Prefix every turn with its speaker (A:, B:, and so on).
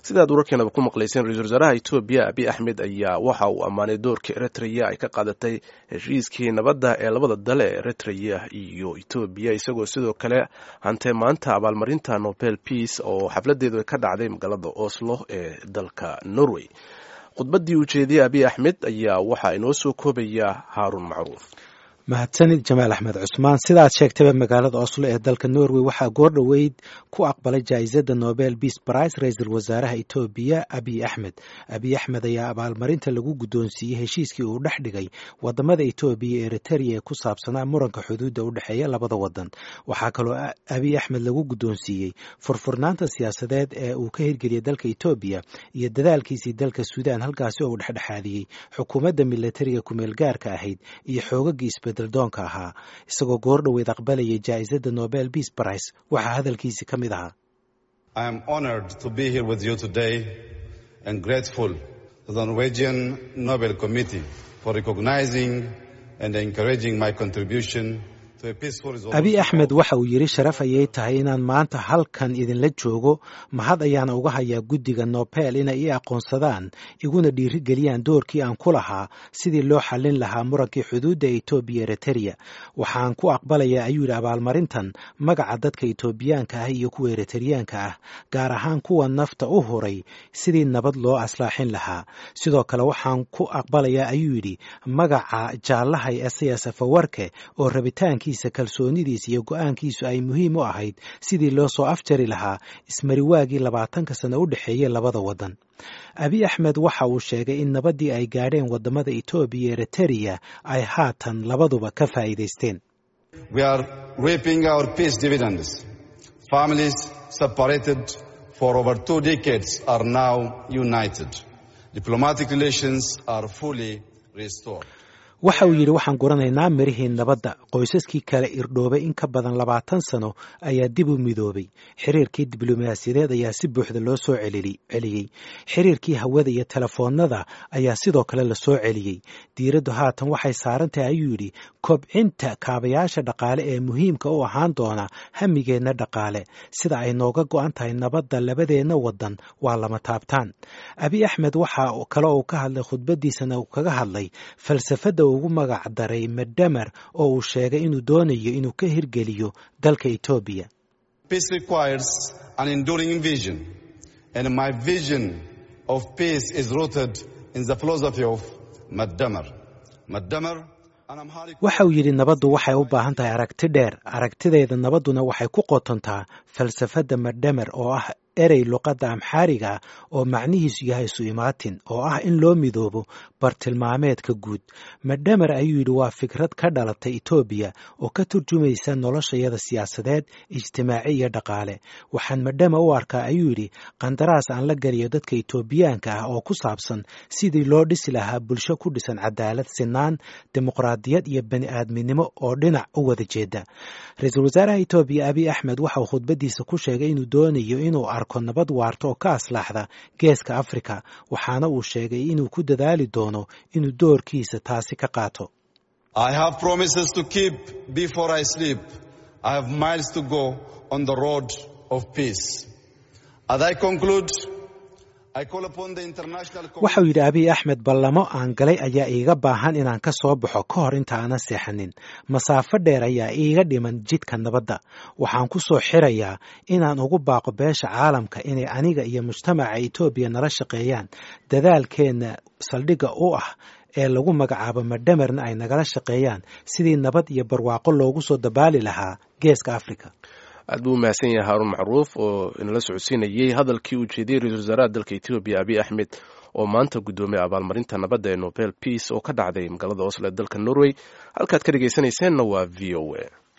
A: sidaad wararkeenaba ku maqlayseen ra-isul wasaaraha etoobiya abiy axmed ayaa waxa uu ammaanay doorkii eritrea ay ka qaadatay heshiiskii nabadda ee labada dal ee eritrea iyo etoobiya isagoo sidoo kale hantay maanta abaalmarinta nobel peace oo xafladeedu ka dhacday magaalada oslo ee dalka norway khudbaddii ujeediyey abiy axmed ayaa waxaa inoo soo koobaya haaruun macruuf
B: mahadsanid jamaal axmed cusmaan sidaad sheegtayba magaalada oslo ee dalka norway waxaa goor dhoweyd ku aqbalay jaa-isada nobel beace brice ra-iisul wasaaraha etoobiya abiy axmed abiy axmed ayaa abaalmarinta lagu guddoonsiiyey heshiiskii uu dhex dhigay wadamada etoobiya iyo eriteria ee ku saabsanaa muranka xuduudda u dhexeeya labada wadan waxaa kaloo abiy axmed lagu guddoonsiiyey furfurnaanta siyaasadeed ee uu ka hirgeliyay dalka etoobiya iyo dadaalkiisii dalka suudaan halkaasi oo uu dhexdhexaadiyey xukuumadda militariga kumeel gaarka ahayd iyo xoogagii doonka ahaa isagoo goor dhoweed aqbalayay jaa-isada nobel beace brice waxaa hadalkiisi ka mid ahaa
C: I am honored to be here with you today and grateful to the Norwegian Nobel Committee for recognizing and encouraging my contribution
B: abiy axmed waxa uu yidhi sharaf ayay tahay inaan maanta halkan idinla joogo mahad ayaana uga hayaa guddiga nobel inay ii aqoonsadaan iguna dhiirigeliyaan doorkii aan ku lahaa sidii loo xallin lahaa murankii xuduudda etoobiya eriteria waxaan ku aqbalayaa ayuu yidhi abaalmarintan magaca dadka etoobiyaanka ah iyo kuwa eriteryaanka ah gaar ahaan kuwa nafta u huray sidii nabad loo aslaaxin lahaa sidoo kale waxaan ku aqbalayaa ayuu yidhi magaca jaallahay esayas afawarke oo rabitaanki kalsoonidiisa iyo go-aankiisu ay muhiim u ahayd sidii loo soo afjari lahaa ismariwaagii labaatanka sano u dhexeeyey labada wadan abiy axmed waxa uu sheegay in nabaddii ay gaadheen wadamada etoobiya iyo eriteria ay haatan labaduba ka faa'iidaysteen waxa uu yidhi waxaan guranaynaa mirihii nabadda qoysaskii kale irdhoobay in ka badan labaatan sano ayaa dib u midoobay xiriirkii diblomaasiyadeed ayaa si buuxda loo soo celiyey xiriirkii hawada iyo telefoonada ayaa sidoo kale la soo celiyey diiraddu haatan waxay saaran tahay ayuu yidhi kobcinta kaabayaasha dhaqaale ee muhiimka u ahaan doona hamigeenna dhaqaale sida ay nooga go-an tahay nabadda labadeenna wadan waa lama taabtaan abiy axmed waxa kale uu ka hadlay khudbadiisana uu kaga hadlay falsafadda ugu magac daray medhamer oo uu sheegay inuu doonayo inuu ka hirgeliyo dalka etoobiya waxa uu yidhi nabaddu waxay u baahan tahay aragti dheer aragtideeda nabadduna waxay ku qotontaa falsafadda medhamer oo ah erey luqadda amxaariga oo macnihiisu yahay isu imaatin oo ah in loo midoobo bartilmaameedka guud medhamer ayuu yidhi waa fikrad ka dhalatay etoobiya oo ka turjumaysa noloshayada siyaasadeed ijtimaaci iyo dhaqaale waxaan medhame u arkaa ayuu yidhi qandaraas aan la geliyo dadka etoobiyaanka ah oo ku saabsan sidii loo dhisi lahaa bulsho ku dhisan cadaalad sinaan dimuqraadiyad iyo bani aadminimo oo dhinac u wada jeeda ra-iisul wasaaraha etoobiya abiy axmed waxa uu khudbadiisa ku sheegay inuu doonayo inuu arko nabad waarta oo ka aslaaxda geeska afrika waxaana uu sheegay inuu ku dadaali doono inuu doorkiisa taasi ka qaato waxau yidhi abiy axmed ballamo aan galay ayaa iiga baahan inaan ka soo baxo ka hor inta aanan seexanin masaafo dheer ayaa iiga dhiman jidka nabadda waxaan ku soo xirayaa inaan ugu baaqo beesha caalamka inay aniga iyo mujtamaca etoobiya nala shaqeeyaan dadaalkeenna saldhigga u ah ee lagu magacaabo medhamerna ay nagala shaqeeyaan sidii nabad iyo barwaaqo loogu soo dabaali lahaa geeska afrika
A: aad buu u mahadsan yahay haaruun macruuf oo inala socodsiinayey hadalkii uu jeediyey ra-isul wasaaraha dalka etoobiya abiy axmed oo maanta guddoomiyay abaalmarinta nabadda ee nobel peace oo ka dhacday magaalada oslo ee dalka norway halkaad ka dhegeysanayseena waa v o a